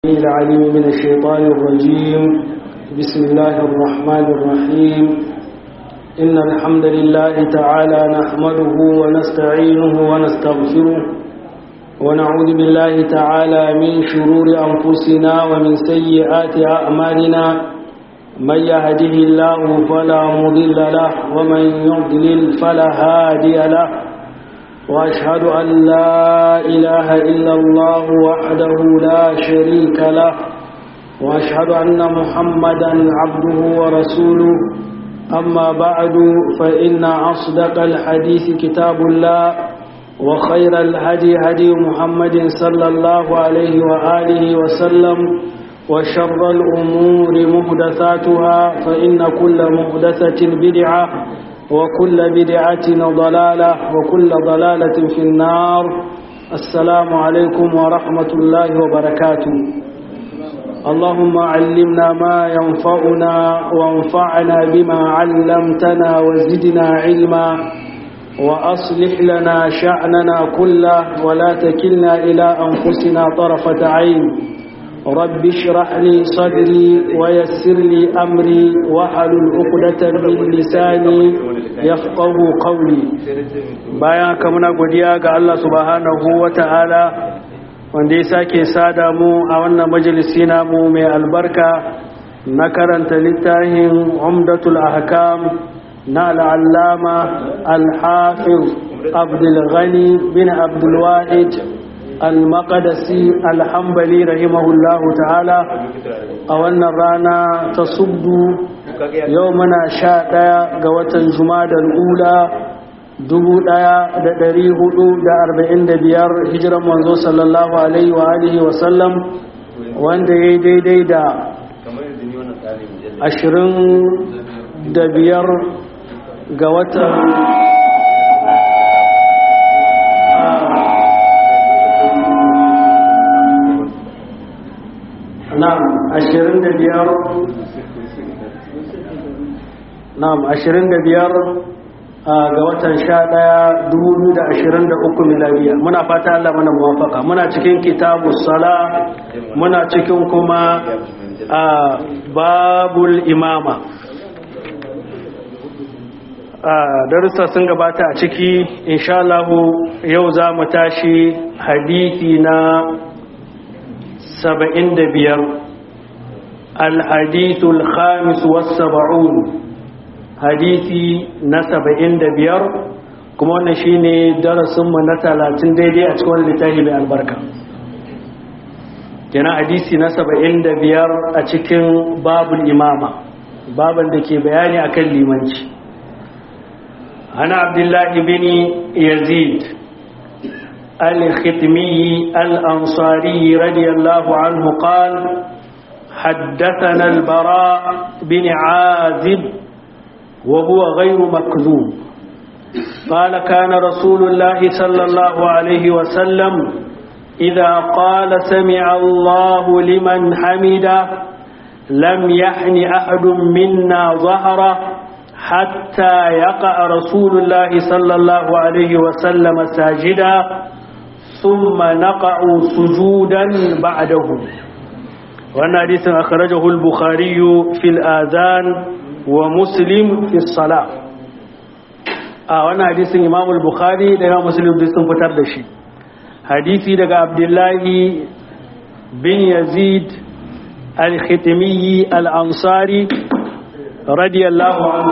العليم من الشيطان الرجيم بسم الله الرحمن الرحيم إن الحمد لله تعالى نحمده ونستعينه ونستغفره ونعوذ بالله تعالى من شرور أنفسنا ومن سيئات أعمالنا من يهده الله فلا مضل له ومن يضلل فلا هادي له وأشهد أن لا إله إلا الله وحده لا شريك له وأشهد أن محمدا عبده ورسوله أما بعد فإن أصدق الحديث كتاب الله وخير الهدي هدي محمد صلى الله عليه وآله وسلم وشر الأمور محدثاتها فإن كل محدثة بدعة وكل بدعة ضلالة وكل ضلالة في النار السلام عليكم ورحمة الله وبركاته اللهم علمنا ما ينفعنا وانفعنا بما علمتنا وزدنا علما وأصلح لنا شأننا كله ولا تكلنا إلى أنفسنا طرفة عين رب اشرح لي صدري ويسر لي أمري وحلل عقدة من لساني يفقه قولي bayan ka muna godiya ga Allah subhanahu wata'ala wanda ya sake sada mu a wannan majalisi namu mai albarka na karanta littafin umdatul ahkam na al'allama al-hafiz abdul ghani bin abdul wahid al-maqdisi al-hanbali rahimahullahu ta'ala a wannan rana ta subdu yau muna sha ɗaya ga watan jumadal ula dubu ɗaya da ɗari hudu da arba'in da biyar hijiran manzo sallallahu alaihi wa alihi wa sallam wanda ya yi daidai da ashirin da biyar ga watan na'am ashirin da biyar na'am ashirin da biyar ga watan sha ɗaya dubu biyu da ashirin da uku miladiya muna fata Allah mana muwafaka muna cikin kitabu sala muna cikin kuma a babul imama darussa sun gabata a ciki insha Allah yau za mu tashi hadithi na saba'in da biyar al-hadithul khamis was saba'un hadisi na saba'in da biyar kuma wannan shi ne darasinmu na talatin daidai a cikin wani littafi mai albarka kenan hadisi na saba'in da biyar a cikin babul imama baban da ke bayani akan limanci ana abdullahi bin yazid al-khitmi al-ansari radiyallahu anhu qal حدثنا البراء بن عازب وهو غير مكذوب قال كان رسول الله صلى الله عليه وسلم إذا قال سمع الله لمن حمده لم يحن أحد منا ظهره حتى يقع رسول الله صلى الله عليه وسلم ساجدا ثم نقع سجودا بعده وأن حديث أخرجه البخاري في الآذان wa muslim fi sala a wannan hadisin imam al-bukhari da imam muslim duk sun fitar da shi hadisi daga abdullahi bin yazid al-khitmi al-ansari radiyallahu anhu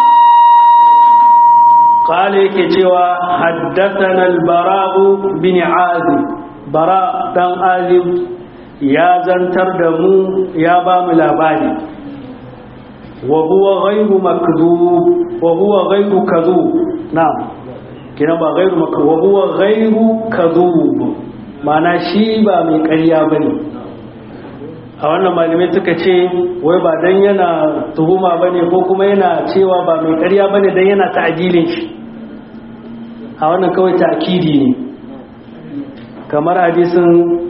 قال yake cewa haddathana al-bara' bin azib bara dan azib ya zantar da mu ya ba mu labari وهو غير مكذوب وهو غير كذوب نعم kina ba gairu maka wa huwa gairu kadhub mana shi ba mai ƙarya bane a wannan malamai suka ce wai ba dan yana tuhuma bane ko kuma yana cewa ba mai ƙarya bane dan yana ta'dilin shi a wannan kawai ta'kidi ne kamar hadisin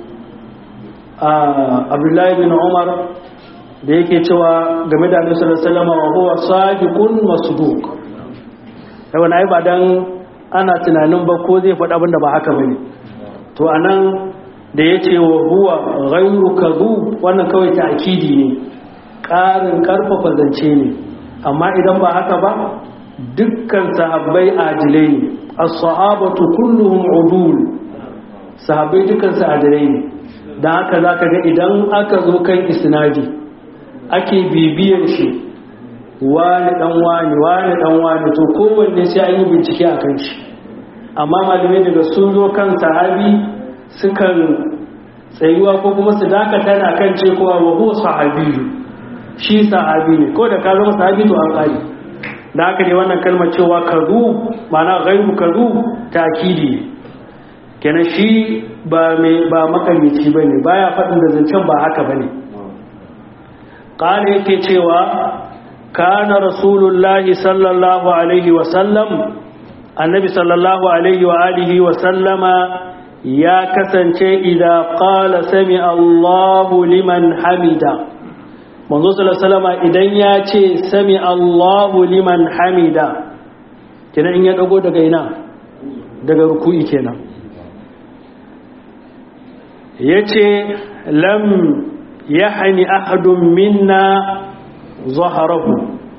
Abdullahi bin Umar da yake cewa game da annabi sallallahu alaihi wasallam wa huwa sadiqun masduq yawan ai ba dan ana tunanin ba ko zai faɗa abin da ba haka bane to anan da ya ce wa huwa ghairu kazu wannan kawai ta'kidi ne ƙarin ƙarfafa zance ne amma idan ba haka ba dukkan sahabbai adilai ne as-sahabatu kulluhum udul sahabbai dukkan su adilai ne dan haka zaka ga idan aka zo kan isnadi ake bibiyar shi wani dan wani wani dan wani to kowanne sai an yi bincike a kan shi amma malamai daga sun zo kan sahabi sukan tsayuwa ko kuma su dakata na kan ce kowa wa huwa sahabiyu shi sahabi ne ko da ka zama sahabi to an kare da haka ne wannan kalmar cewa kazu ma'ana ghairu kazu takidi kenan shi ba mai ba makamici bane baya faɗin da zancen ba haka bane qala yake cewa kana rasulullahi sallallahu alaihi wa sallam annabi sallallahu alaihi wa alihi wa sallama ya kasance idan qala sami Allahu liman hamida manzo sallallahu alaihi idan ya ce sami Allahu liman hamida kenan in ya dago daga ina daga ruku'i kenan yace lam yahni ahadun minna zaharahu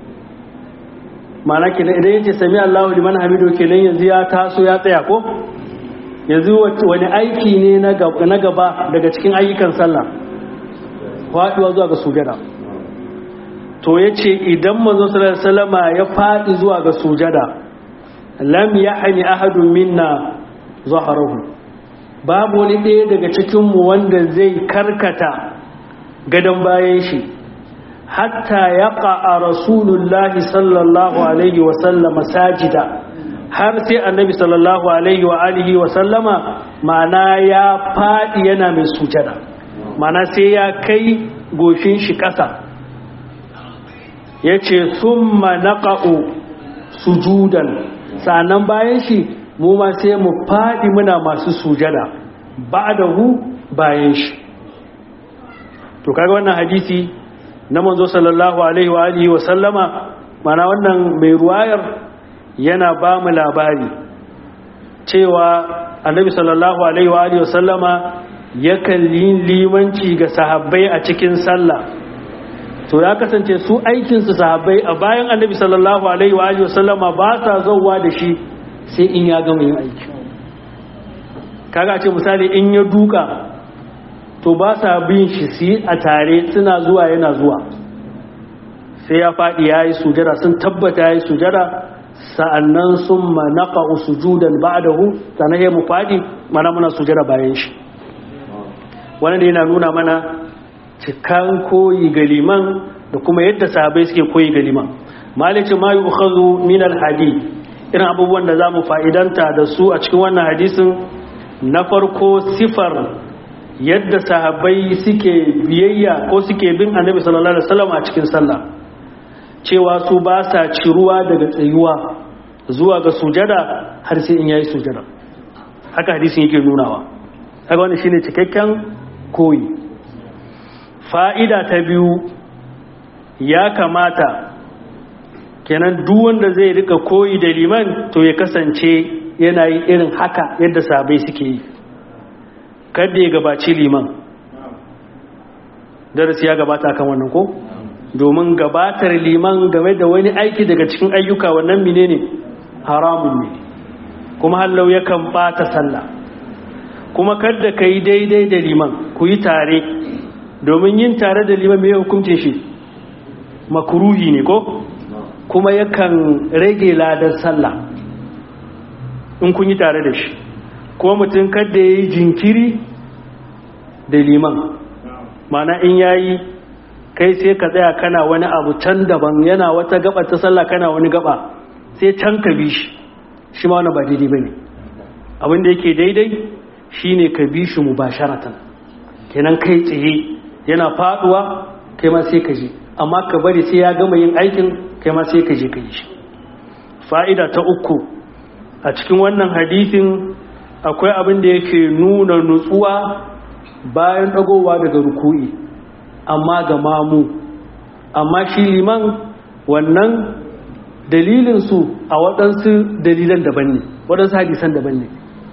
mana kenan idan yace sami Allahu liman hamidu kenan yanzu ya taso ya tsaya ko yanzu wani aiki ne na gaba daga cikin ayyukan sallah faduwa zuwa ga sujada to yace idan manzo sallallahu alaihi wasallama ya fadi zuwa ga sujada lam yahni ahadun minna zaharahu babu wani ɗaya daga cikin mu wanda zai karkata gadon bayan shi hatta yaqa rasulullahi sallallahu alaihi wasallama sajida har sai annabi sallallahu alaihi wa alihi wa sallama ma'ana ya fadi yana mai sujada ma'ana sai ya kai goshin shi ƙasa yace summa naqa'u sujudan sannan bayan shi mu ma sai mu fadi muna masu sujada ba'dahu bayan shi to kaga wannan hadisi na manzo sallallahu alaihi wa alihi wa sallama ma'ana wannan mai ruwayar yana ba mu labari cewa annabi sallallahu alaihi wa alihi wasallama yakan yi limanci ga sahabbai a cikin sallah to ya kasance su aikin su sahabbai a bayan annabi sallallahu alaihi wa alihi wasallama ba sa zauwa da shi sai in ya gama yin aiki kaga ce misali in ya duka to ba sa bin shi su yi a tare suna zuwa yana zuwa sai ya faɗi ya yi sujada sun tabbata ya yi sujada sa'annan sun manaka sujudan ba'dahu sannan ya mu fadi mana muna sujada bayan shi wani da yana nuna mana cikan koyi ga liman da kuma yadda sahabai suke koyi ga liman malice ma yu'khadhu min al-hadith irin abubuwan da zamu fa'idanta da su a cikin wannan hadisin na farko sifar yadda sahabbai suke biyayya ko suke bin annabi sallallahu alaihi wasallam a cikin sallah cewa su ba sa ciruwa daga tsayuwa zuwa ga sujada har sai in yayi sujada haka hadisin yake nunawa haka wannan shine cikakken koyi fa'ida ta biyu ya kamata kenan duk wanda zai rika koyi da liman to ya kasance yana yi irin haka yadda sabai suke yi kada ya gabaci liman darasi ya gabata kan wannan ko domin gabatar liman game da wani aiki daga cikin ayyuka wannan menene haramun ne kuma hallau yakan bata sallah kuma kada ka yi daidai da liman ku yi tare domin yin tare da liman mai hukuncin shi makuruhi ne ko kuma yakan rage ladar sallah in kun yi tare da shi ko mutum kada ya yi jinkiri da liman mana in yayi kai sai ka tsaya kana wani abu can daban yana wata gaba ta sallah kana wani gaba sai can ka bi shi shi ma wani ba daidai bane abin da yake daidai shine ka bi shi mubasharatan kenan kai tsaye yana faduwa kai ma sai ka je amma ka bari sai ya gama yin aikin kai ma sai ka je ka yi shi fa'ida ta uku a cikin wannan hadisin akwai abin da yake nuna nutsuwa bayan dagowa daga ruku'i amma ga mamu amma shi liman wannan dalilinsu a waɗansu dalilan daban ne waɗansu hadisan daban ne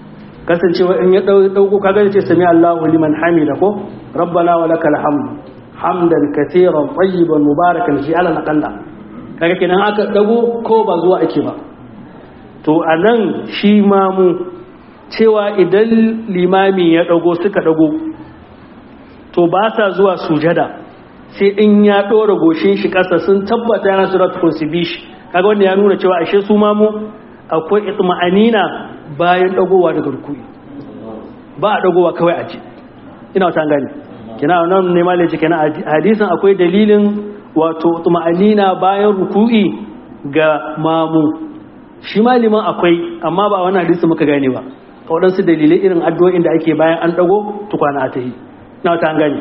kasancewa in ya dauko kaga ce sami Allahu liman hamida ko rabbana wa lakal hamd hamdan katiran tayyiban mubarakan shi ala naqalla kaga kenan aka dago ko ba zuwa ake ba to anan shi mamu cewa idan limami ya dago suka dago to ba sa zuwa sujada sai in ya ɗora goshin shi ƙasa sun tabbata yana surat kursibi shi kaga wanda ya nuna cewa ashe su mamu akwai itma'anina bayan dagowa daga rukui ba a dagowa kawai a ji ina wata gani kina nan ne malai ce kina hadisin akwai dalilin wato itma'anina bayan ruku'i ga mamu shi maliman akwai amma ba wannan hadisi muka gane ba waɗansu dalilai irin addu'o'in da ake bayan an dago tukwana a tahi ina wata gani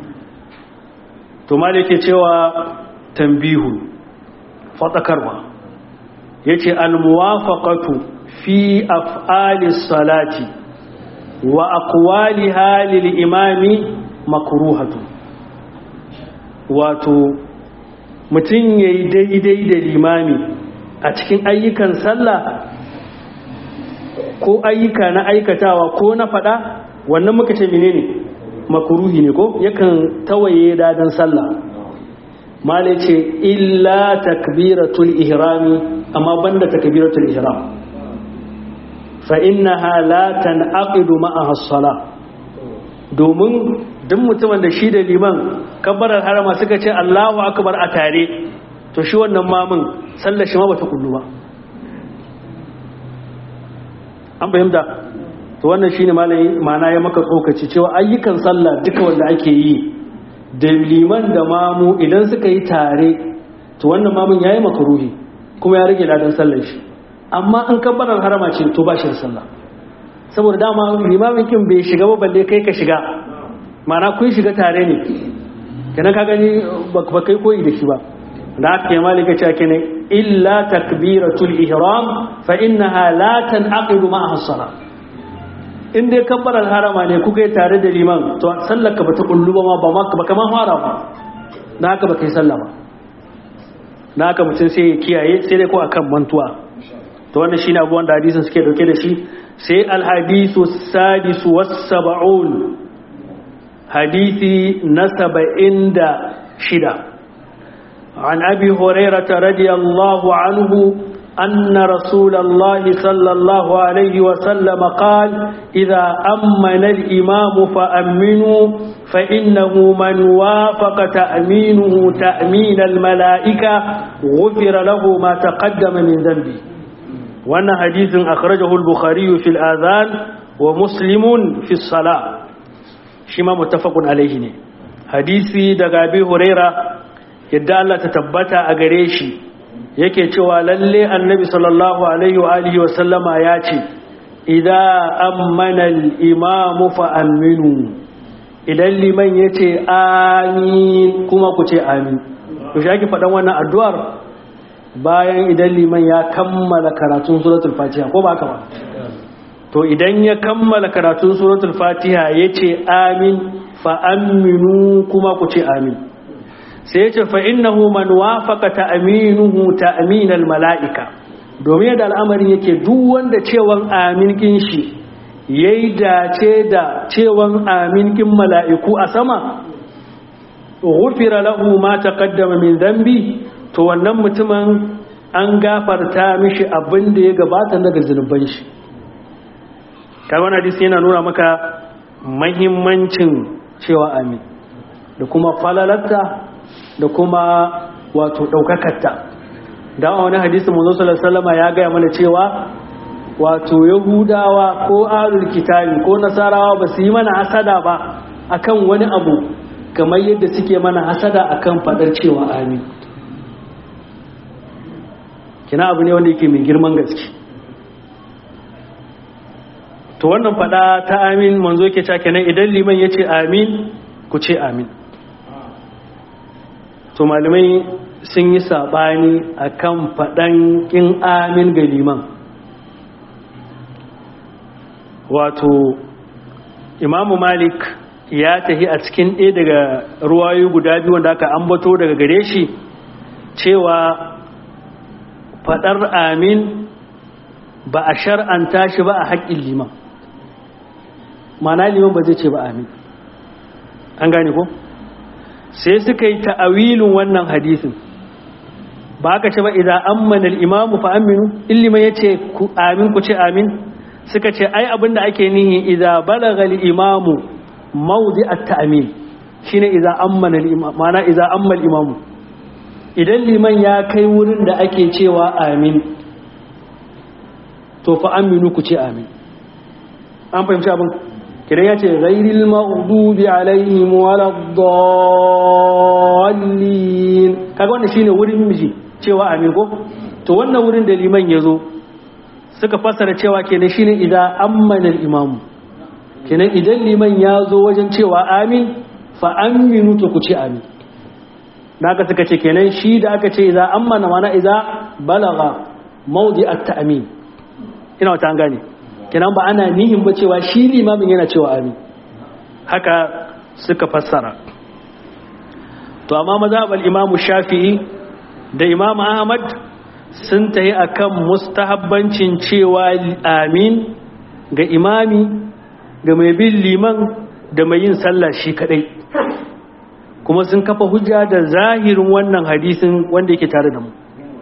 to malai ke cewa tambihu fatakarwa yace almuwafaqatu fi af'ali salati wa aqwaliha lil imami makruhatu wato mutum yayi daidai da limami a cikin ayyukan sallah ko ayyuka na aikatawa ko na fada wannan muka ce menene makruhi ne ko yakan tawaye dadan sallah malai ce illa takbiratul ihrami amma banda takbiratul ihram fa innaha la tanaqidu ma'aha as-salah domin duk mutumin da shi da liman kabbarar harama suka ce Allahu akbar a tare to shi wannan mamun sallar shi ma bata kullu ba an fahimta to wannan shine malai ma'ana ya maka tsokaci cewa ayyukan sallah duka wanda ake yi da liman da mamu idan suka yi tare to wannan mamun yayi makaruhi kuma ya rage ladan sallar shi amma an kabbalar harama ce to ba shi da sallah saboda dama limamin kin bai shiga ba balle kai ka shiga mana kun shiga tare ne kenan ka gani ba kai koyi da shi ba da aka yi malika ce ake ne illa takbiratul ihram fa innaha la tanqidu ma'aha as-salah in dai kabbalar harama ne kuka yi tare da liman to sallar ka bata kullu ba ma ba ma ba kaman fara ba da haka ba kai sallah ba da haka mutum sai ya kiyaye sai dai ko akan mantuwa to wannan shine abubuwan da hadisin suke dauke da shi sai alhadisu sadisu was-sab'un hadisi na saba'in da shida عن أبي هريرة رضي الله عنه أن رسول الله صلى الله عليه وسلم قال إذا أمن الإمام فأمنوا فإنه من وافق تأمينه تأمين الملائكة غفر له ما تقدم من ذنبه وأن حديث أخرجه البخاري في الآذان ومسلم في الصلاة شما متفق عليه حديثي دقابي هريرة يدى الله تتبت أغريشي yake cewa lalle annabi sallallahu alaihi wa alihi wa sallama ya ce idza ammana al-imam fa aminu idan liman yace amin kuma ku ce amin to shi ake faɗan wannan addu'ar bayan idan liman ya kammala karatun suratul fatiha ko ba ka ba to idan ya kammala karatun suratul fatiha yace amin fa aminu kuma ku ce amin sai yace fa innahu man wafaqa ta'minuhu ta'minal mala'ika domin da al'amarin yake duk wanda cewan amin kin shi yayi dace da cewan amin kin mala'iku a sama ghufira lahu ma taqaddama min dhanbi to wannan mutumin an gafarta mishi abin da ya gabata daga zunuban shi kai wannan hadisi yana nuna maka muhimmancin cewa amin da kuma falalarta da kuma wato ɗaukakarta da wani hadisi manzo sallallahu alaihi ya gaya mana cewa wato yahudawa ko alul kitabi ko nasarawa ba su yi mana hasada ba akan wani abu kamar yadda suke mana hasada akan fadar cewa amin kina abu ne wanda yake mai girman gaske to wannan fada ta amin manzo yake cewa kenan idan liman yace amin ku ce amin to malamai sun yi saɓani a kan faɗan ƙin amin ga liman wato imamu malik ya tahi a cikin ɗaya daga ruwayo guda biyu wanda aka ambato daga gare shi cewa faɗar amin ba a shar'anta shi ba a haƙƙin liman mana liman ba zai ce ba amin an gane ko sai suka yi ta'awilin wannan hadisin ba aka ce ba idan ammana al-imamu fa aminu illima yace ku amin ku ce amin suka ce ai abinda ake nihi idan balagha al-imamu mawdi at-ta'min shine idan ammana al-imamu mana idan amma al-imamu idan liman ya kai wurin da ake cewa amin to fa aminu ku ce amin an fahimci abin kidan ya ce ghairil maghdubi alaihim waladdallin kaga wannan shine wurin miji cewa amin ko to wannan wurin da liman ya zo suka fassara cewa kenan shine idan ammana al-imamu kenan idan liman ya zo wajen cewa amin fa aminu to ku ce amin naka suka ce kenan shi da aka ce idan ammana mana idan balaga maudi at-ta'min ina wata an gane kenan ba ana nihin ba cewa shi limamin yana cewa amin haka suka fassara to amma mazhabal imamu shafi'i da imam ahmad sun tayi akan mustahabbancin cewa amin ga imami ga mai bin liman da mai yin sallah shi kadai kuma sun kafa hujja da zahirin wannan hadisin wanda yake tare da mu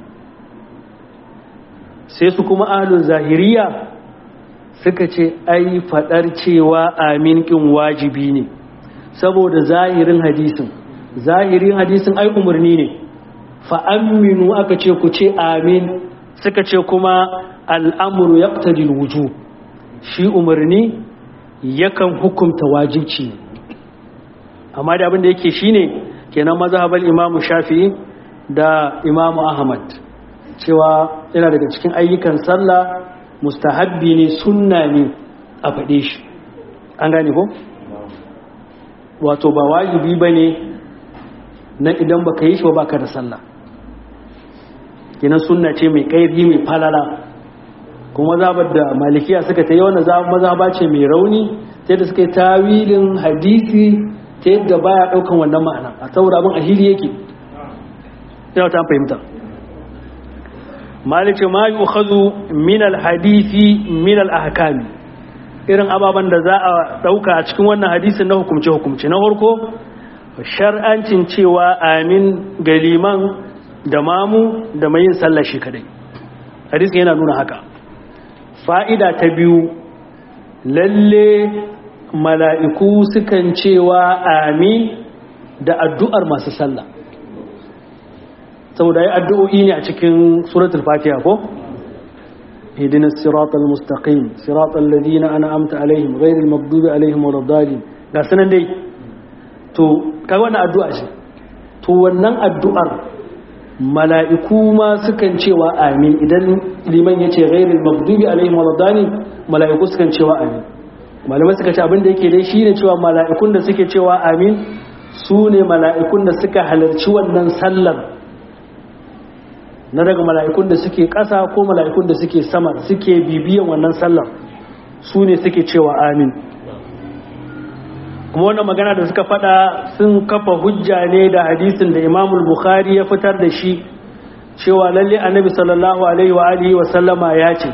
sai su kuma ahlul zahiriya suka ce ai fadar cewa amin kin wajibi ne saboda zahirin hadisin zahirin hadisin ai umarni ne fa aminu aka ce ku ce amin suka ce kuma al'amuru yaqtadi alwuju shi umarni yakan hukunta wajibci amma da abin da yake shine kenan mazhabal imamu shafi'i da imamu ahmad cewa yana daga cikin ayyukan sallah mustahabbi ne sunna ne a faɗe shi an gane ko wato ba wajibi ba ne na idan baka yi shi ba baka da sallah kenan sunna ce mai ƙaifi mai falala kuma zabar da malikiya suka ta yi wannan mazaba ce mai rauni ta yadda suka yi tawilin hadisi ta yadda baya ɗaukan wannan ma'ana a saboda abin a hili yake ina ta fahimta malice ma yi ukhazu min alhadisi min alahkami irin ababen da za a dauka a cikin wannan hadisin na hukumce hukumce na farko shar'ancin cewa amin ga liman da mamu da mai yin sallah shi kadai hadisin yana nuna haka fa'ida ta biyu lalle mala'iku sukan cewa amin da addu'ar masu sallah saboda ya addu'o'i ne a cikin suratul fatiha ko hidinas siratal mustaqim siratal ladina an'amta alaihim ghairil maghdubi alaihim waladdallin ga sanan dai to kai wannan addu'a ce to wannan addu'ar mala'iku ma sukan cewa amin idan liman yace ghairil maghdubi alaihim waladdallin mala'iku sukan cewa amin malamai suka ce abin da yake dai shine cewa mala'ikun da suke cewa amin su ne mala'ikun da suka halarci wannan sallar na daga mala'ikun da suke ƙasa ko mala'ikun da suke sama suke bibiyan wannan sallar su ne suke cewa amin kuma wannan magana da suka fada sun kafa hujja ne da hadisin da imamul bukhari ya fitar da shi cewa lalle annabi sallallahu alaihi wa alihi wa sallama ya ce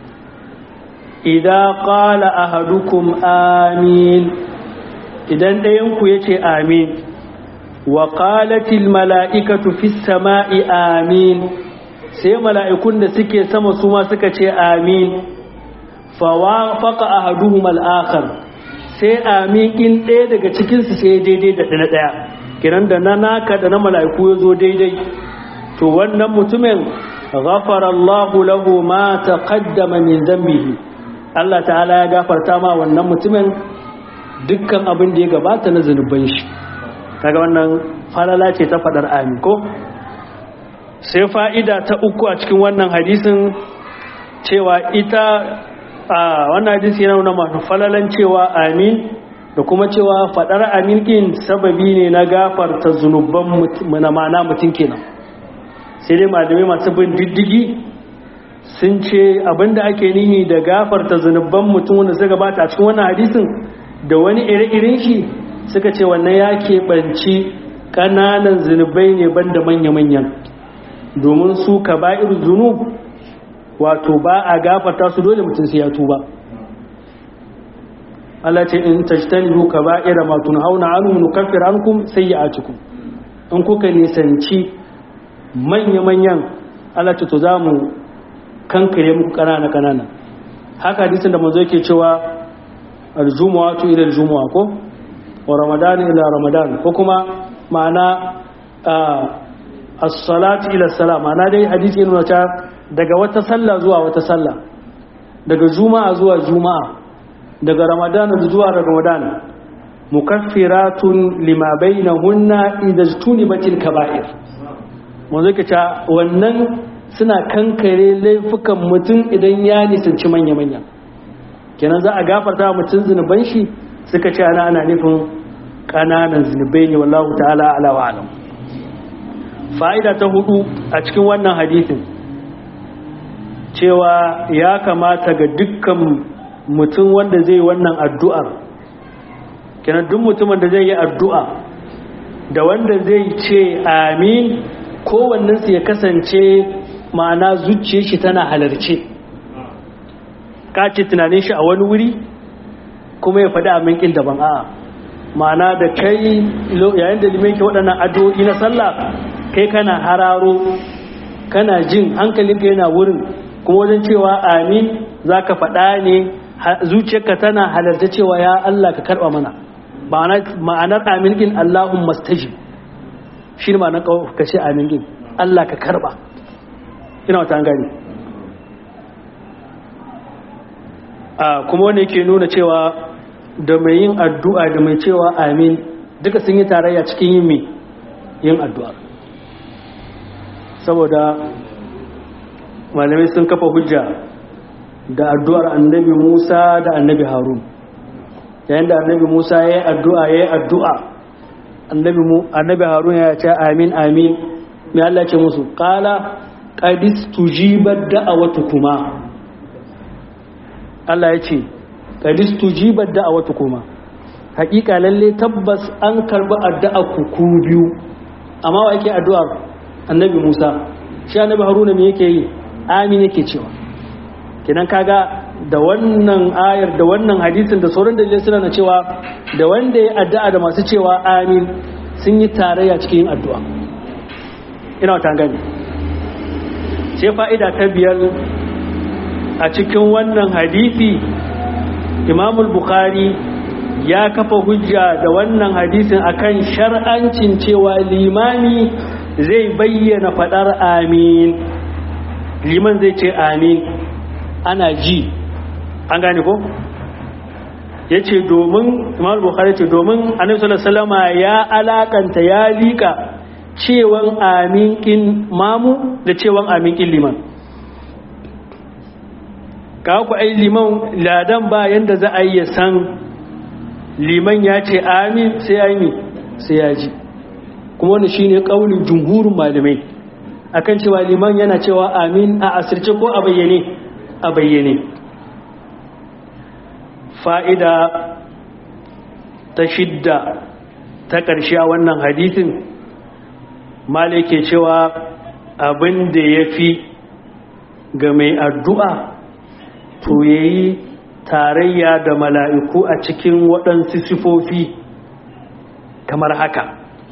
idan qala ahadukum amin idan ɗayanku ya ce amin wa qalatil mala'ikatu fis sama'i amin sai mala'ikun da suke sama su ma suka ce amin fawafaqa ahaduhum al-akhar sai amin in ɗaya daga cikin su sai daidai da na ɗaya kiran da na naka da na mala'iku ya zo daidai to wannan mutumin ghafara Allahu lahu ma taqaddama min dhanbihi Allah ta'ala ya gafarta ma wannan mutumin dukkan abin da ya gabata na zunuban shi kaga wannan falala ce ta fadar amin ko sai fa'ida ta uku a cikin wannan hadisin cewa ita a wannan hadisi yana nuna masu falalan cewa amin da kuma cewa fadar amin din sababi ne na gafarta zunuban na mana mutum kenan sai dai malamai masu bin diddigi sun ce abinda ake nihi da gafarta zunuban mutum wanda suka gabata a cikin wannan hadisin da wani ire-iren shi suka ce wannan ya keɓanci ƙananan zunubai ne banda manya-manyan domin su ka ba'ir zunub wato ba a gafarta su dole mutum sai ya tuba Allah ce in tajtanibu kaba'ira ma tunhauna anhu nukaffir ankum sayyi'atukum in kuka nisanci manya-manyan Allah ce to za mu kankare muku kanana kanana haka hadisin da manzo yake cewa aljumu'atu ila aljumu'a ko wa ramadan ila ramadan ko kuma ma'ana as-salatu ila salat ma'ana dai hadisi yana ta daga wata sallah zuwa wata sallah daga juma'a zuwa juma'a daga ramadan zuwa ramadan mukaffiratun lima bainahunna idza tunibatil kaba'ir manzo yake ta wannan suna kankare laifukan mutum idan ya nisanci manya-manya kenan za a gafarta mutum zunuban shi suka ce ana ana nufin ƙananan zunubai ne wallahu ta'ala ala wa alam fa'ida ta hudu a cikin wannan hadisin cewa ya kamata ga dukkan mutum wanda zai wannan addu'ar kenan duk mutumin da zai yi addu'a da wanda zai ce amin kowannensu ya kasance ma'ana zuciya shi tana halarce ka ce tunanin shi a wani wuri kuma ya faɗi amin ƙin daban a'a ma'ana da kai yayin da limin ke waɗannan addu'o'i na sallah kai kana hararo kana jin hankalinka yana wurin kuma wajen cewa amin za ka faɗa ne zuciyarka tana halarta cewa ya Allah ka karɓa mana ma'anar amin ƙin Allahun mastajib shi ne ma'anar ka ce amin ƙin Allah ka karɓa ina wata gani a kuma wanda yake nuna cewa da mai yin addu'a da mai cewa amin duka sun yi tarayya cikin yin mai yin addu'a saboda malamai sun kafa hujja da addu'ar annabi musa da annabi harun yayin da annabi musa ya yi addu'a ya yi addu'a annabi harun ya ce amin amin mai Allah ce musu ƙala ƙadis tujibar da'awatu kuma Allah ya ce ƙadis tujibar da'awatu kuma haƙiƙa lalle tabbas an karɓi addu'a ku biyu amma wa yake addu'ar annabi Musa shi annabi Haruna me yake yi amin yake cewa kinan kaga da wannan ayar da wannan hadisin da sauran dalilai suna na cewa da wanda ya addu'a da masu cewa amin sun yi tarayya cikin yin addu'a ina wata gani sai fa'ida ta biyar a cikin wannan hadisi imamul bukhari ya kafa hujja da wannan hadisin akan shar'ancin cewa limami zai bayyana fadar amin liman zai ce amin ana ji an gane ko ya ce domin imamul bukhari ce domin annabi sallallahu ya alakanta ya liƙa cewan aminkin mamu da cewan aminkin liman ka ku ai liman ladan ba yanda za a yi ya san liman ya ce amin sai ya yi sai ya ji kuma wani shine kaulin jumhurin malamai akan cewa liman yana cewa amin a asirce ko a bayyane a bayyane fa'ida ta shidda ta ƙarshe a wannan hadisin malai ke cewa abin da ya fi ga mai addu'a to ya yi tarayya da mala'iku a cikin waɗansu sifofi kamar haka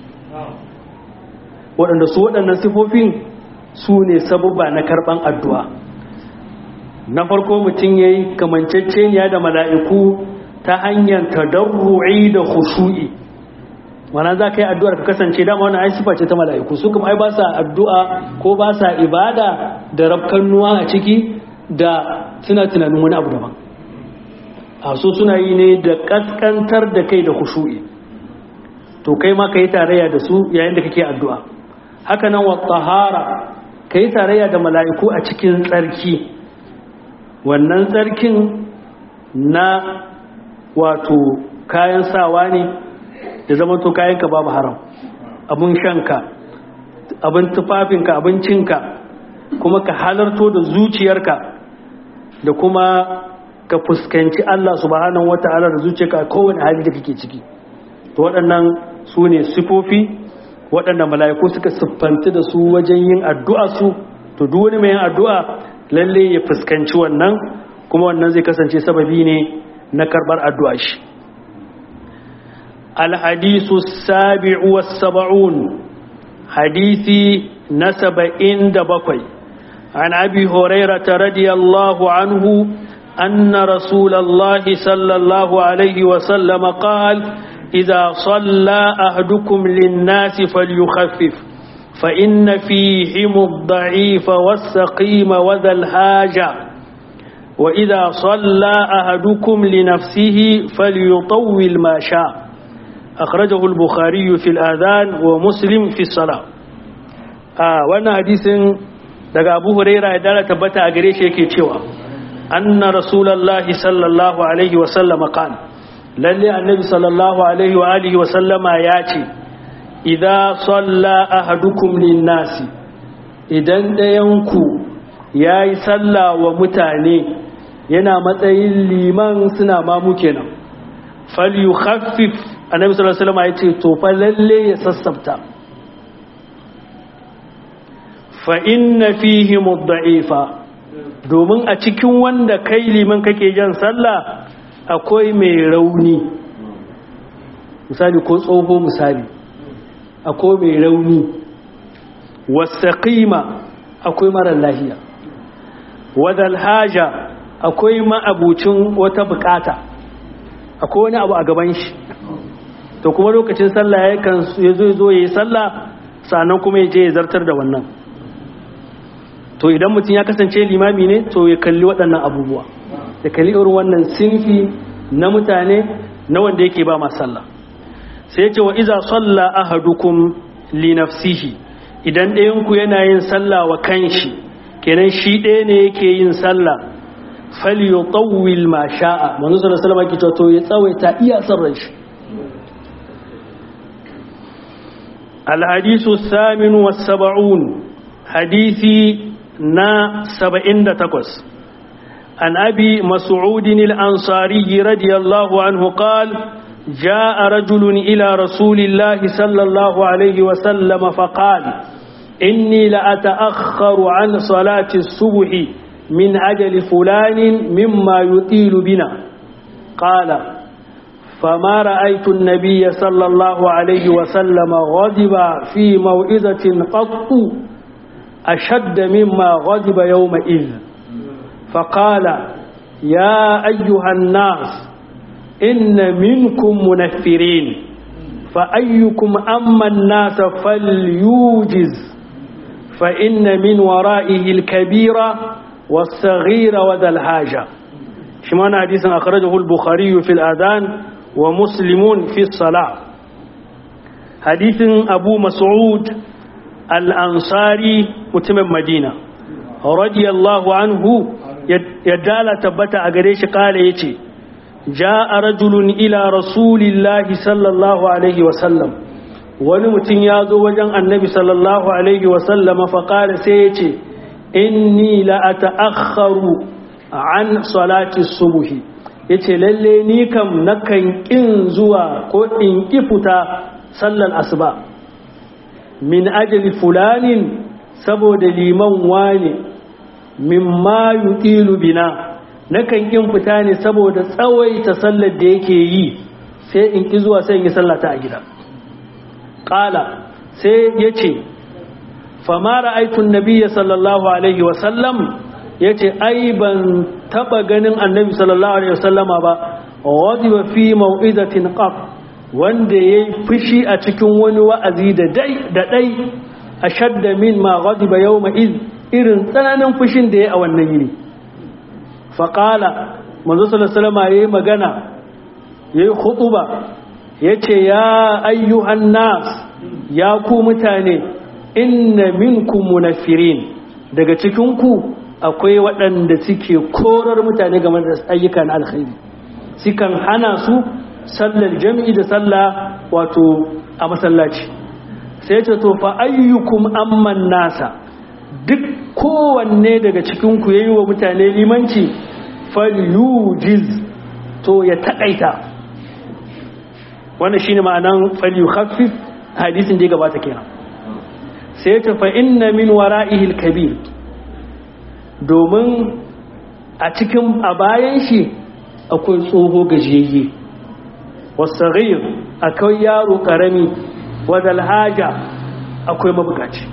waɗanda su waɗannan sifofin su ne sabubba na karɓan addu'a na farko mutum ya yi kamanceceniya da mala'iku ta hanyar tadarru'i da khushu'i mana za ka yi addu'ar ka kasance dama wani ai sifa ce ta mala'iku su kuma ai ba sa addu'a ko ba sa ibada da rafkannuwa a ciki da suna tunanin wani abu daban a so suna yi ne da kaskantar da kai da khushu'i to kai ma ka yi tarayya da su yayin da kake addu'a haka nan wa tahara ka yi tarayya da mala'iku a cikin tsarki wannan tsarkin na wato kayan sawa ne da zama to kayanka babu haram abin shanka abin tufafinka abincinka kuma ka halarto da zuciyarka da kuma ka fuskanci Allah subhanahu wata'ala da zuciyarka a kowane hali da kake ciki to waɗannan su ne sifofi waɗanda mala'iku suka siffanci da su wajen yin addu'a su to duk wani mai yin addu'a lalle ya fuskanci wannan kuma wannan zai kasance sababi ne na karbar addu'a shi الحديث السابع والسبعون حديث نسب إند بقي عن أبي هريرة رضي الله عنه أن رسول الله صلى الله عليه وسلم قال إذا صلى أهدكم للناس فليخفف فإن فيهم الضعيف والسقيم وذا الحاجة وإذا صلى أهدكم لنفسه فليطول ما شاء أخرجه البخاري في الآذان ومسلم في الصلاة آه وانا حديث daga Abu Huraira ya dara tabbata a gare shi yake cewa anna rasulullahi sallallahu alaihi wa sallama qala lalle annabi sallallahu alaihi wa alihi wa sallama ya ce idza salla ahadukum lin-nasi idan dayanku yayi sallah wa mutane yana matsayin liman suna mamu kenan falyukhaffif annabi sallallahu alaihi wasallam ya ce to fa lalle ya sassafta fa inna fihi mudda'ifa domin a cikin wanda kai liman kake jan sallah akwai mai rauni misali ko tsoho misali akwai mai rauni wasaqima akwai mara lahiya wadal haja akwai ma'abucin wata bukata akwai wani abu a gaban shi to kuma lokacin sallah ya kan ya zo zo yayi sallah sannan kuma ya je ya zartar da wannan to idan mutum ya kasance limami ne to ya kalli waɗannan abubuwa ya kalli irin wannan sinfi na mutane na wanda yake ba ma sallah sai ya ce wa iza salla ahadukum li nafsihi idan ɗayan ku yana yin sallah wa kanshi kenan shi ɗaya ne yake yin sallah falyutawwil ma sha'a manzo sallallahu alaihi wasallam to ya tsawaita iya sarran shi الحديث الثامن والسبعون حديثي نا سبعين تقص عن أبي مسعود الأنصاري رضي الله عنه قال جاء رجل إلى رسول الله صلى الله عليه وسلم فقال إني لأتأخر عن صلاة الصبح من أجل فلان مما يطيل بنا قال فما رأيت النبي صلى الله عليه وسلم غضب في موئذة قط أشد مما غضب يومئذ فقال يا أيها الناس إن منكم منفرين فأيكم أما الناس فليوجز فإن من ورائه الكبير والصغير وذا الحاجة شمان حديث أخرجه البخاري في الآذان ومسلمون في الصلاة حديث أبو مسعود الأنصاري متم مدينة رضي الله عنه يدال تبت أغريش قال يتي جاء رجل إلى رسول الله صلى الله عليه وسلم ونمتن يازو وجن النبي صلى الله عليه وسلم فقال سيتي إني لأتأخر عن صلاة الصبح ya ce lalle ni kam nakan ƙin zuwa ko in ƙi fita sallar asuba min ajali fulanin saboda liman wane mimma yutilu bina nakan ƙin fita ne saboda tsawaita sallar da yake yi sai in ƙi zuwa sai in yi sallata a gida ƙala sai ya ce famara aikun nabiya sallallahu alaihi wasallam ya ce ai ban taba ganin annabi sallallahu alaihi wasallama ba wadiba fi mau'izatin qaf wanda yayi fushi a cikin wani wa'azi da dai da dai ashadda min ma ghadiba yawma iz irin tsananin fushin da yayi a wannan yini fa qala manzo sallallahu alaihi wasallama yayi magana yayi khutuba yace ya ayyuhan nas ya ku mutane inna minkum munafirin daga cikin ku akwai waɗanda suke korar mutane game da ayyukan alkhairi sukan hana su sallar jami'i da sallah wato a masallaci sai ce to fa ayyukum amman nasa duk kowanne daga cikin ku yayi wa mutane limanci falyujiz to ya takaita wannan shine ma'anan falyukhaffif hadisin da ya gabata kenan sai ce fa inna min wara'ihi al-kabir domin a cikin a bayan shi akwai tsoho gajiyayye wasagir akwai yaro karami wadal haja akwai mabukaci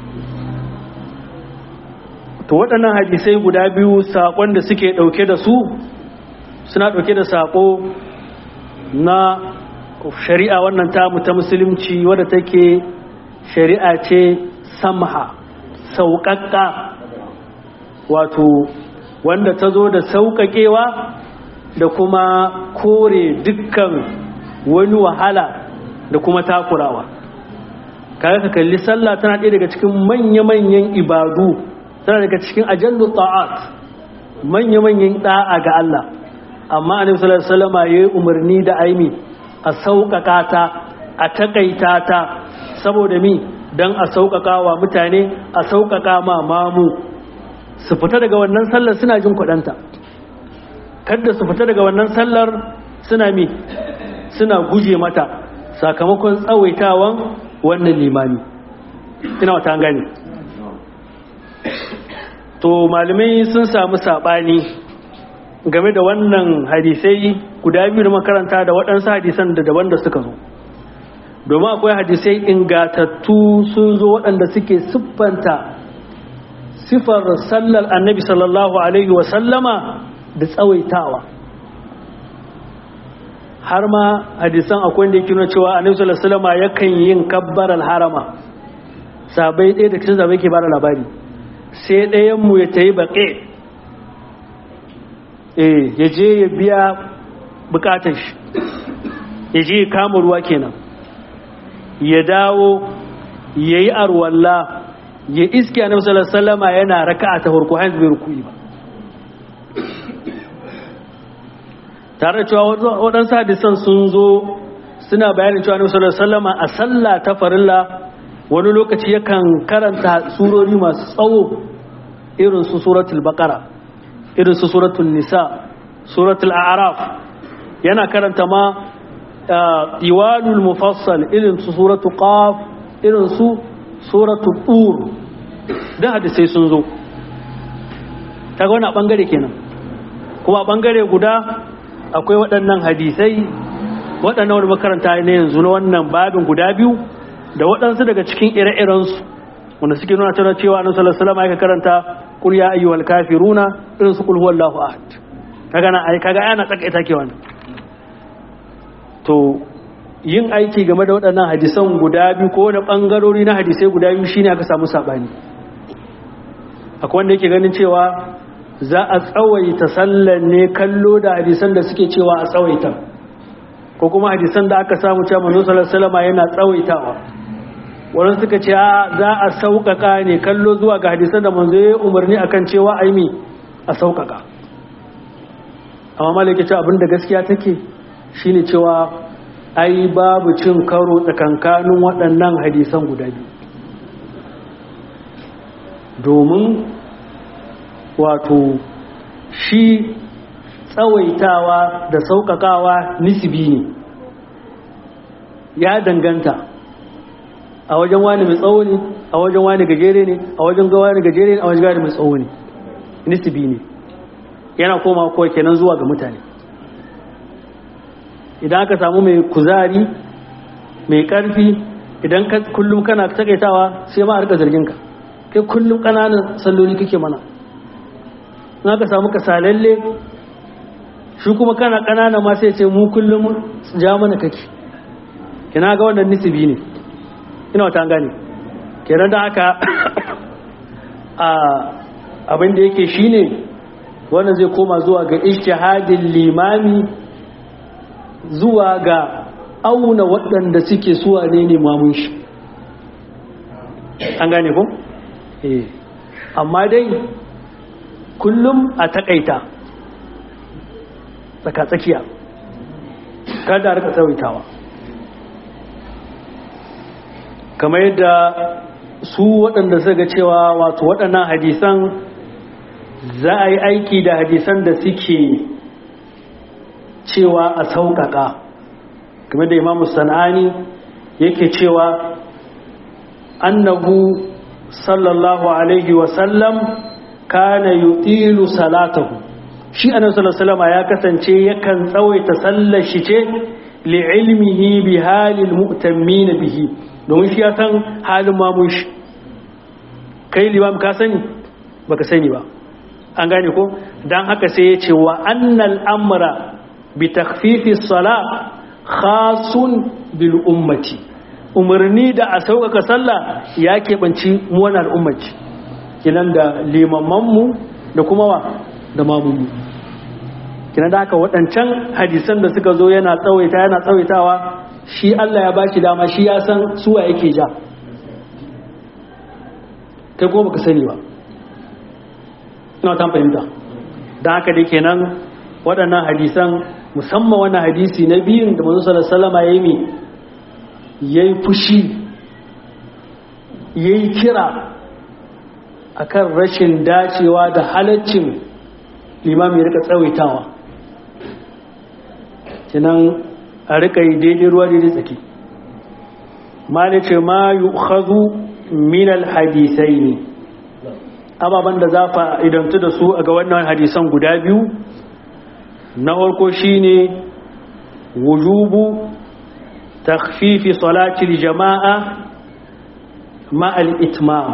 to waɗannan hadisai guda biyu saƙon da suke ɗauke da su suna ɗauke da saƙo na shari'a wannan tamu ta musulunci wadda take shari'a ce samha sauƙaƙƙa wato wanda ta zo da sauƙaƙewa da kuma kore dukkan wani wahala da kuma takurawa kaga ka kalli sallah tana ɗaya daga cikin manya-manyan ibadu tana daga cikin ajallu ta'at manya-manyan da'a ga Allah amma annabi sallallahu alaihi wasallam yayi umarni da aimi a sauƙaƙa ta a takaita ta saboda mi dan a sauƙaƙa wa mutane a sauƙaƙa ma mamu su fita daga wannan sallar suna jin kuɗanta kada su fita daga wannan sallar suna mi suna guje mata sakamakon tsawaitawan wannan limami ina wata gani to malamai sun samu saɓani game da wannan hadisai guda biyu da makaranta da waɗansu hadisan da daban da suka zo domin akwai hadisai ingatattu sun zo waɗanda suke siffanta siffar sallar annabi sallallahu alaihi wasallama da tsawaitawa har ma hadisan akwai da yake nuna cewa annabi sallallahu alaihi wasallama yakan yin kabbaral harama sabai ɗaya da cikin sabai ke bada labari sai ɗayan mu ya tayi baƙe eh ya je ya biya bukatar shi ya je ya kama ruwa kenan ya dawo ya yi arwalla ya iske a namsalar salama yana raka a ta farko hanyar bai rukui ba tare da cewa waɗansu hadisan sun zo suna bayanin cewa namsalar salama a sallah ta farilla wani lokaci yakan karanta surori masu tsawo irin su suratul baqara irin su suratul nisa suratul a'raf yana karanta ma iwalul mufassal irin su suratul qaf irin su suratul tur da hadisai sun zo kaga wannan bangare kenan kuma bangare guda akwai waɗannan hadisai waɗannan wani makaranta ne yanzu na wannan babin guda biyu da waɗansu daga cikin ire-irensu wanda suke nuna tana cewa annabi sallallahu alaihi wasallam ya karanta qul ya ayyuhal kafiruna irin su qul huwallahu ahad kaga na ai kaga ana tsakaita ke wannan to yin aiki game da waɗannan hadisan guda biyu ko wani bangarori na hadisai guda biyu shine aka samu sabani akwai wanda yake ganin cewa za a tsawaita sallan ne kallo da hadisan da suke cewa a tsawaita ko kuma hadisan da aka samu cewa manzo sallallahu alaihi wasallam yana tsawaitawa wannan suka ce za a sauƙaƙa ne kallo zuwa ga hadisan da manzo ya umarni akan cewa aimi a sauƙaƙa amma malaka ce abin da gaskiya take shine cewa ai babu cin karo tsakankanin waɗannan hadisan guda biyu domin wato shi tsawaitawa da sauƙaƙawa nisibi ne ya danganta a wajen wani mai tsawo ne a wajen wani gajere ne a wajen ga wani gajere ne a wajen wani mai tsawo ne nisibi ne yana koma kawai kenan zuwa ga mutane idan aka samu mai kuzari mai ƙarfi idan kullum kana takaitawa sai ma a rika zarginka kai kullum ƙananan salloli kake mana in aka samu kasalalle shi kuma kana ƙanana ma sai ce mu kullum ja mana kake kina ga wannan nisibi ne ina wata gane kenan da haka a abin da yake shine wannan zai koma zuwa ga ijtihadin limami zuwa ga auna waɗanda suke suwa ne ne mamun shi an gane ko eh amma dai kullum a takaita tsaka-tsakiya kada rika tsawaitawa kamar yadda su waɗanda suka cewa wato waɗannan hadisan za a yi aiki da hadisan da suke cewa a sauƙaƙa game da imamu sana'ani yake cewa annahu sallallahu alaihi wasallam kana yutilu salatahu shi annabi sallallahu alaihi wasallam ya kasance yakan tsawaita sallar shi ce li ilmihi bi halil mu'tammin bihi domin shi ya san halin mamun shi kai limam ka sani baka sani ba an gane ko dan haka sai ya ce wa annal amra bi takhfifi salat khasun bil ummati umarni da a sauƙaƙa sallah ya keɓanci muwan al'ummaci kinan da limammanmu da kuma wa da mamunmu kinan da haka waɗancan hadisan da suka zo yana tsawaita yana tsawaitawa shi Allah ya bashi dama shi ya san suwa yake ja kai kuma baka sani ba ina ta fahimta don haka da kenan waɗannan hadisan musamman wannan hadisi na biyun da manzo sallallahu alaihi wasallam ya yi ya yi fushi ya yi kira a kan rashin dacewa da halaccin limami rika tsawaitawa kinan a rika yi daidai ruwa daidai tsaki malice ma yi hazu minal hadisai ne ababen da za fa idantu da su a ga wannan hadisan guda biyu na farko shine wujubu تخفيف صلاة الجماعة مع الإتمام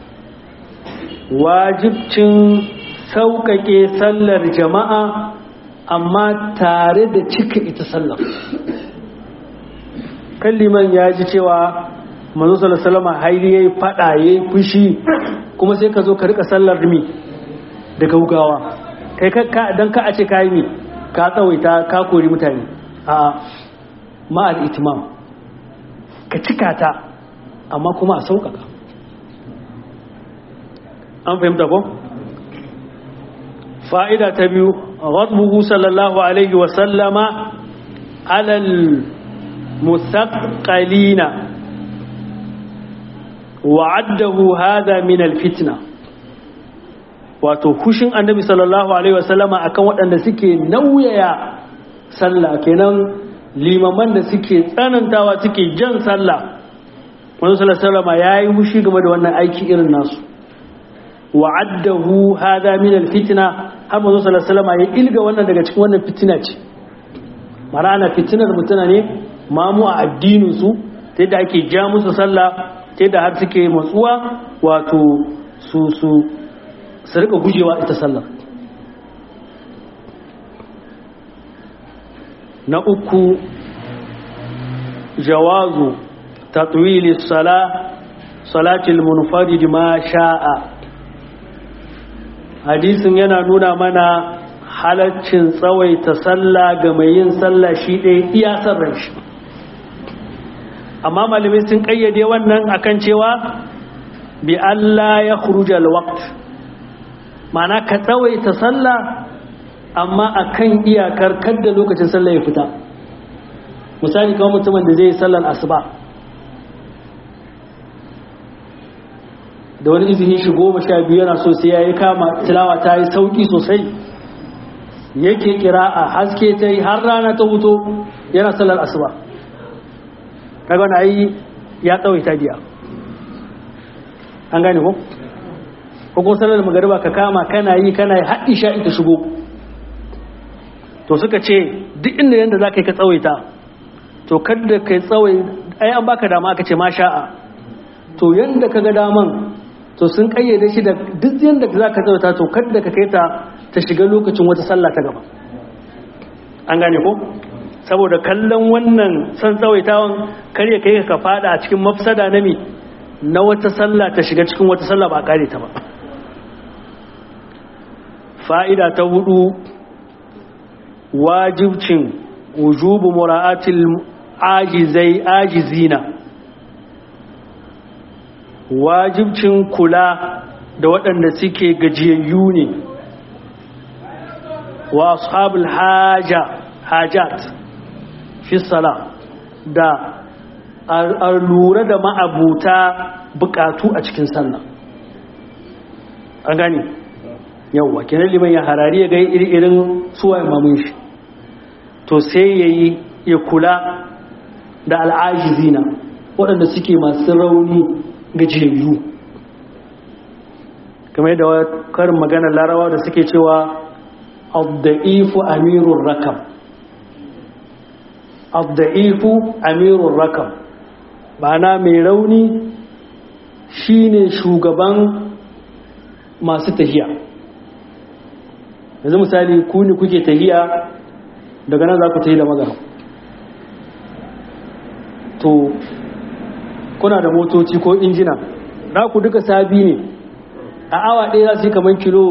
واجب sauƙaƙe sallar jama'a amma tare da cika ita sallar kalliman ya ji cewa manzo sallallahu haili yayi fada yayi fushi kuma sai ka zo ka rika sallar mi da gaugawa kai ka dan ka a ce kai mi ka tsawaita ka kori mutane a ma'al itimam ka cika ta amma kuma a sauƙaƙa an fahimta ko? fa'ida ta biyu radbuhu sallallahu alaihi wasallama alal musaƙalina wa'addahu hada min alfitna wato kushin annabi sallallahu alaihi wasallama akan waɗanda suke nauyaya sallah kenan limaman da suke tsanantawa suke jan sallah wani salama ya yi mushi game da wannan aiki irin nasu wa'addahu hada min alfitna har manzo salama ya ilga wannan daga cikin wannan fitina ce mana ana fitinar mutuna ne mamu a addinin su ta yadda ake ja musu sallah ta yadda har suke matsuwa wato su su su rika gujewa ita sallah na uku jawazu tatwili sala salatil munfarid ma sha'a hadisin yana nuna mana halaccin tsawaita sallah ga mai yin sallah shi ɗaya iya sarran shi amma malamai sun ƙayyade wannan akan cewa bi Allah ya khurujal waqt ma'ana ka tsawaita sallah amma akan iyakar kadda lokacin sallah ya fita misali kawai mutumin da zai yi sallar asuba da wani izini shi goma sha biyu yana so sai ya yi kama tilawa ta yi sauki sosai yake kira a haske ta yi har rana ta huto yana sallar asuba kaga wani ayi ya tsawaita biya an gane ko ko ko sallar magariba ka kama kana yi kana yi haɗi sha ta shigo to suka ce duk inda yanda za ka yi ka tsawaita to kada kai tsawai ai an baka dama aka ce ma sha'a to yanda ka ga daman to sun kayyade shi da duk yanda za ka tsawaita to kada ka kai ta ta shiga lokacin wata sallah ta gaba an gane ko saboda kallon wannan san tsawaitawan kar ya kai ka fada a cikin mafsada na mi na wata sallah ta shiga cikin wata sallah ba kare ta ba fa'ida ta hudu wajibcin wujubu mura'atil ajizai ajizina wajibcin kula da waɗanda suke gajiyayyu ne wa ashabul haja hajat fi sala da a lura da ma'abuta bukatu a cikin sallah an gani yawwa kenan liman ya harari ya ga iri-irin suwa imamun shi to sai ya yi ya kula da al'ajizina waɗanda suke masu rauni gajiyayyu kamar yadda karin magana larawa da suke cewa abda'ifu amirun rakam abda'ifu amirun rakam ma'ana mai rauni shine shugaban masu tahiya yanzu misali ku ne kuke tahiya daga nan za ku tahi da magana to kuna da motoci ko injina za ku duka sabi ne a awa ɗaya za su yi kamar kilo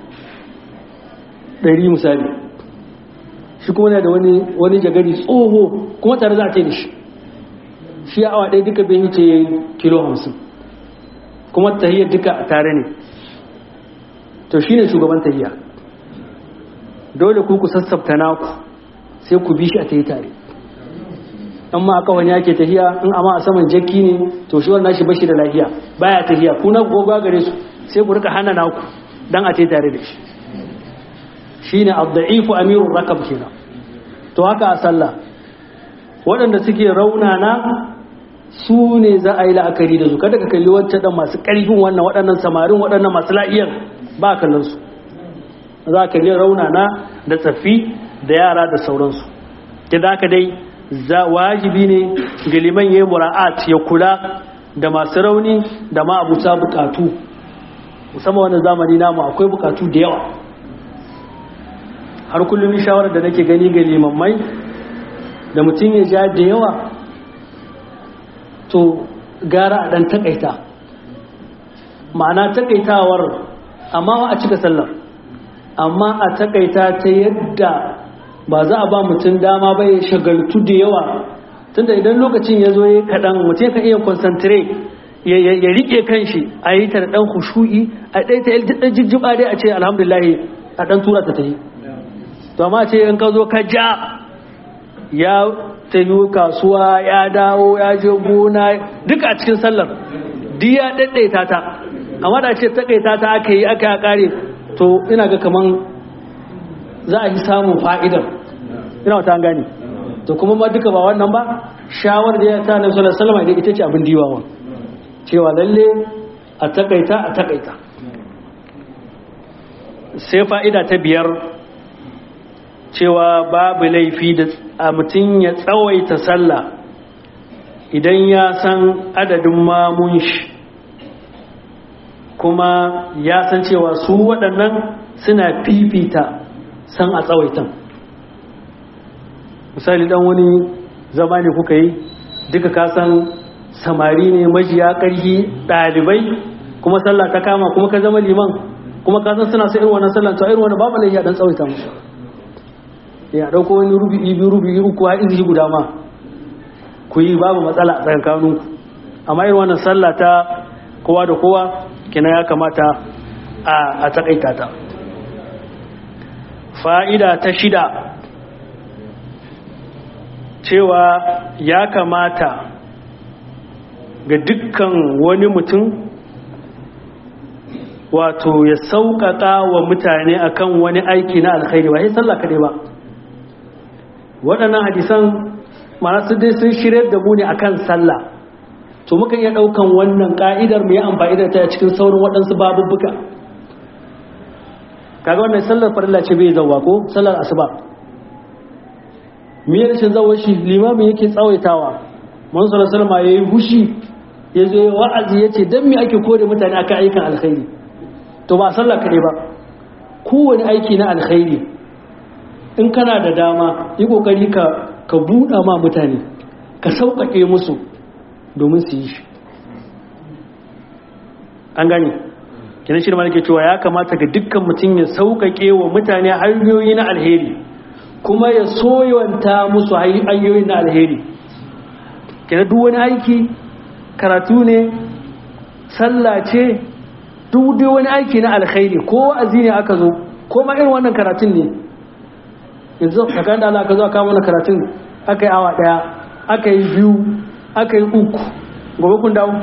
100 misali shi kuma na da wani jagari tsoho kuma tare za a ce da shi shi a awa ɗaya duka bai wuce kilo 50 kuma tahiyar duka a tare ne to shi ne shugaban tahiya dole ku ku sassabta naku sai ku bi shi a tahi tare amma a kawai yake tahiya in amma a saman jakki ne to shi wannan shi bashi da lafiya baya tahiya ku na goga gare su sai ku rika hana naku dan a tahi tare da shi shine ad-da'ifu amirur rakab kenan to haka a sallah waɗanda suke raunana su ne za a yi la'akari da su kada ka kalli wancan dan masu ƙarfin wannan waɗannan samarin waɗannan masu la'iyar ba kallon su za ka kalli raunana da tsaffi da yara da sauransu da haka dai wajibi ne ga liman ya yi mura'at ya kula da masu rauni da ma abuta bukatu musamman wani zamani namu akwai bukatu da yawa har kullum shawarar da nake gani ga limammai da mutum ya ja da yawa to gara a ɗan takaita ma'ana takaitawar amma a cika sallar amma a takaita ta yadda ba za a ba mutum dama ba ya shagaltu da yawa tunda idan lokacin ya zo ya kaɗan mutum kan iya concentrate ya rike kanshi a yi ta da ɗan hushu'i a ɗai ta ɗan jijjiba dai a ce alhamdulahi a ɗan tura ta ta yi to amma ce in ka zo ka ja ya ta yi kasuwa ya dawo ya je gona duka a cikin sallar duk ya ɗaiɗaita ta amma da ce taƙaita ta aka yi aka ya ƙare to ina ga kaman za a yi samun fa'idar ina wata gani to kuma ma duka ba wannan ba shawar da ya ta na sallar salama idan ita ce abin diwawa cewa lalle a takaita a takaita sai fa'ida ta biyar cewa babu laifi da a mutum ya tsawaita sallah idan ya san adadin mamun shi kuma ya san cewa su waɗannan suna fifita san a tsawaitan misali dan wani zama ne kuka yi duka kasan samari ne majiya ƙarfi ɗalibai kuma sallah ta kama kuma ka zama liman kuma kasan suna sa irin wannan sallah to irin wannan babu laifi a dan tsawaita musu ya dauko wani rubi'i biyu rubi'i uku har izi guda ma ku yi babu matsala a tsakankaninku amma irin wannan sallah ta kowa da kowa kina ya kamata a takaita ta fa'ida ta shida cewa ya kamata ga dukkan wani mutum wato ya sauƙaƙa wa mutane akan wani aiki na alkhairi ba sai sallah kaɗai ba waɗannan hadisan marasu dai sun shirya da mu ne akan sallah to muka iya ɗaukan wannan ƙa'idar mu yi amfani da ta cikin saurin waɗansu babubbuka kaga wannan sallar farilla ce bai zauwa ko sallar asuba me rashin zawar shi limamin yake tsawaitawa man sallallahu alaihi wasallam yayi hushi yazo ya wa'azi yace dan me ake kore mutane akan aikin alkhairi to ba sallah kaɗai ba kowane aiki na alkhairi in kana da dama yi kokari ka ka buɗa ma mutane ka sauƙaƙe musu domin su yi shi an gane kina shi da cewa ya kamata ga dukkan mutum ya sauƙaƙe wa mutane hanyoyi na alheri kuma ya soyawanta musu hanyoyi na alheri kina duk wani aiki karatu ne sallah ce duk dai wani aiki na alkhairi ko wa'azi ne aka zo ko ma irin wannan karatun ne yanzu tsakanin da Allah aka zo aka mana karatun aka yi awa daya aka yi biyu aka yi uku gobe kun dawo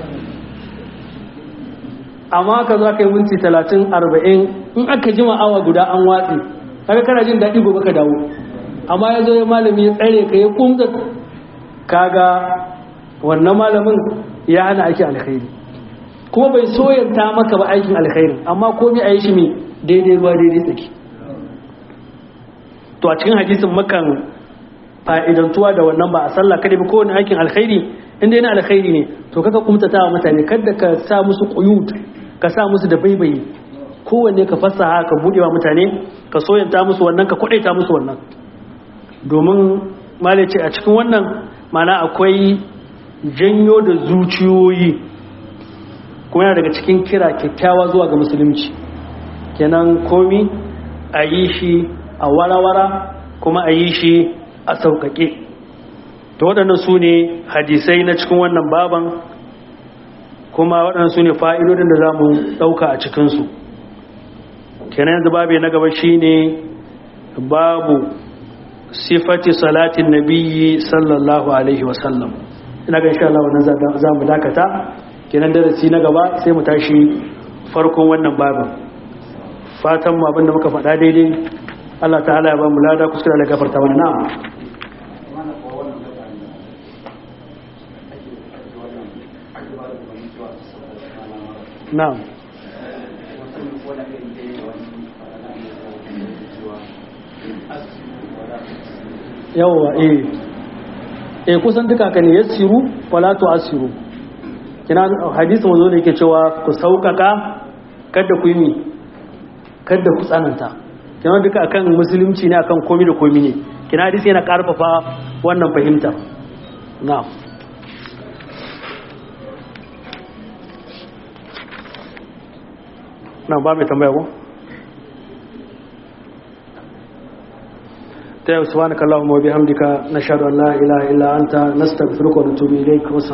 amma aka zo aka yi minti talatin arba'in in aka jima awa guda an watsi aka kana jin daɗi gobe ka dawo amma ya zo ya malami ya tsare ka ya kumta kaga wannan malamin ya hana aiki alkhairi kuma bai soyanta maka ba aikin alkhairi amma komai a yi shi mai daidai ruwa daidai tsaki to a cikin hadisin makan fa'idantuwa da wannan ba a sallah kada bi kowane aikin alkhairi inda yana alkhairi ne to kaka kumtata wa mutane kada ka sa musu quyut ka sa musu da baibayi kowanne ka fasaha ka bude wa mutane ka soyanta musu wannan ka kwadaita musu wannan domin malai ce a cikin wannan mana akwai janyo da zuciyoyi kuma yana daga cikin kira kyakkyawa zuwa ga musulunci kenan komi a yi shi a warawara kuma a yi shi a sauƙaƙe ta waɗannan su ne hadisai na cikin wannan baban kuma waɗannan su ne fa'idodin da za mu ɗauka a cikinsu kenan yanzu babu na gaba shi ne babu sifati salatin nabiyyi sallallahu alaihi wasallam ina ga insha Allah wannan za mu dakata kenan darasi na gaba sai mu tashi farkon wannan babin fatan mu abinda muka faɗa daidai Allah ta'ala ya ba mu lada kuskure da gafarta mana na'am na'am yawwa eh eh kusan duka ka ne yassiru wala tu'assiru kina hadisi mazo ne yake cewa ku sauƙaƙa kada ku yi mi kada ku tsananta kina duka akan musulunci ne akan komi da komi ne kina hadisi yana karfafa wannan fahimta na'am na ba mai tambaya ko ta yau subhanakallahumma wa bihamdika nashhadu an la ilaha illa anta nastaghfiruka wa natubu ilayk